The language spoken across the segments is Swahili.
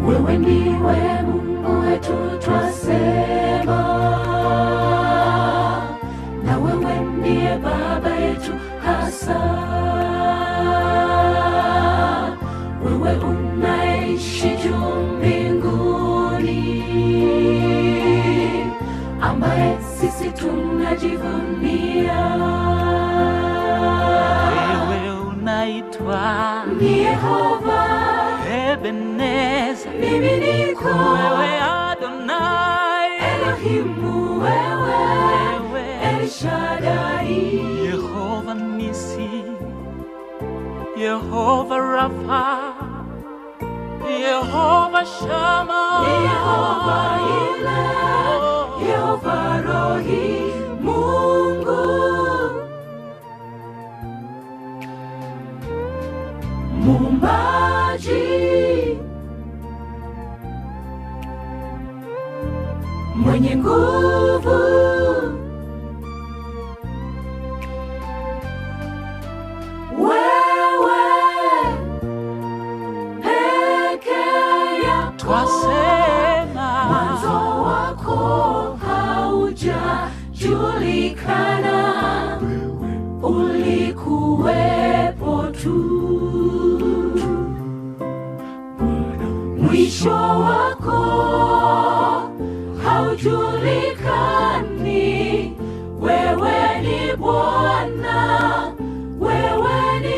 wewe ndiwe Mungu wetu twasema, na wewe ndiye Baba yetu hasa, wewe unaishi juu mbinguni, ambaye sisi tunajivunia. Wewe unaitwa Ni Yehova, Ebeneza, mimi niko wewe Adonai, Elohimu, wewe wewe El Shaddai, Yehova Nisi, Yehova Rafa, Yehova Shama, Ni Yehova ile, Yehova Rohi, Mungu Muumbaji mwenye nguvu wewe peke yako twasema mwanzo wako haujajulikana, ulikuwepo tu, mwisho wako haujulikani. Wewe ni Bwana, wewe ni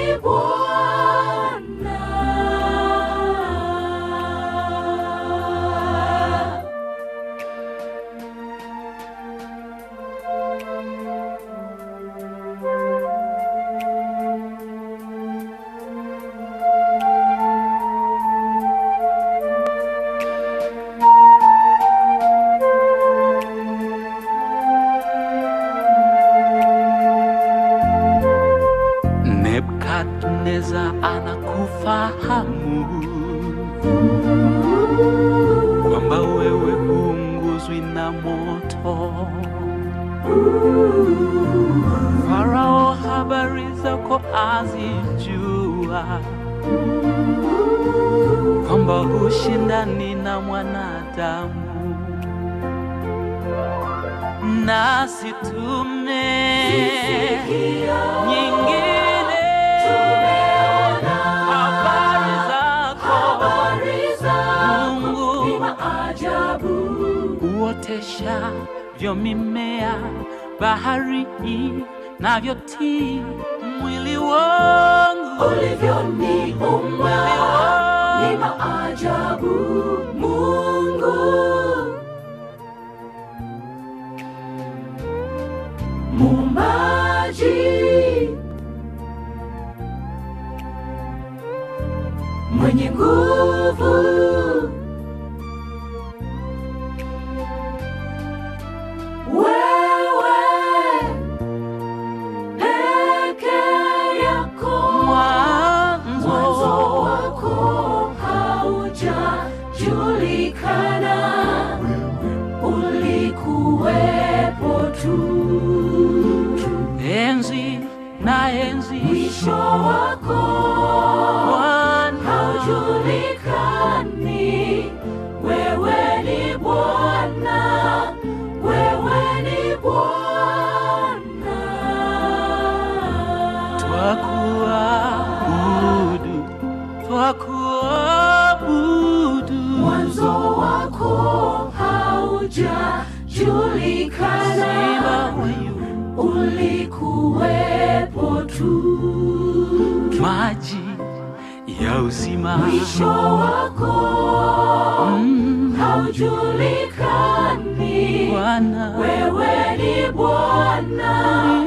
Bwana. Nebukadneza anakufahamu kwamba wewe huunguzwi na moto. Farao habari zako azijua, kwamba hushindani na mwanadamu, nasi tume nyingine habari zako Mungu Ajabu uotesha vyo mimea bahari navyotii mwili wangu ulivyoniumba ni maajabu, Mungu Muumbaji mwenye nguvu wewe peke yako mwanzo mwanzo wako haujajulikana, ulikuwepo tu, enzi na enzi mwisho wako Bwana haujulikani. Wewe ni Bwana, wewe ni Bwana. twakuabudu twakuabudu mwanzo wako haujajulikana, Simba wa Yuda ulikuwepo tu, maji ya uzima mwisho wako Mm, haujulikani. Bwana Wewe ni Bwana,